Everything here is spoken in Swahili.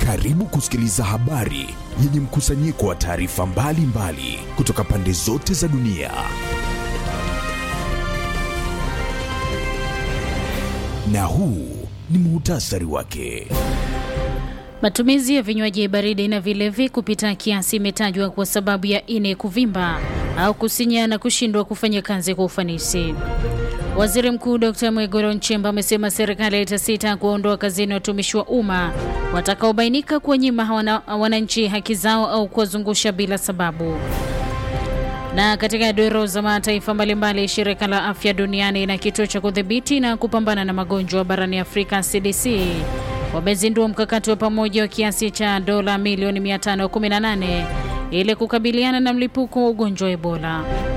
Karibu kusikiliza habari yenye mkusanyiko wa taarifa mbalimbali kutoka pande zote za dunia. Na huu ni muhtasari wake. Matumizi ya vinywaji baridi na vilevi kupita kiasi imetajwa kwa sababu ya ini kuvimba au kusinya na kushindwa kufanya kazi kwa ufanisi. Waziri Mkuu Dr. Mwigulu Nchemba amesema serikali itasita kuwaondoa kazini watumishi wa umma watakaobainika kuwanyima wananchi haki zao au kuwazungusha bila sababu. Na katika duru za mataifa mbalimbali, shirika la afya duniani na kituo cha kudhibiti na kupambana na magonjwa barani Afrika CDC wamezindua mkakati wa pamoja wa kiasi cha dola milioni 518 ili kukabiliana na mlipuko wa ugonjwa wa Ebola.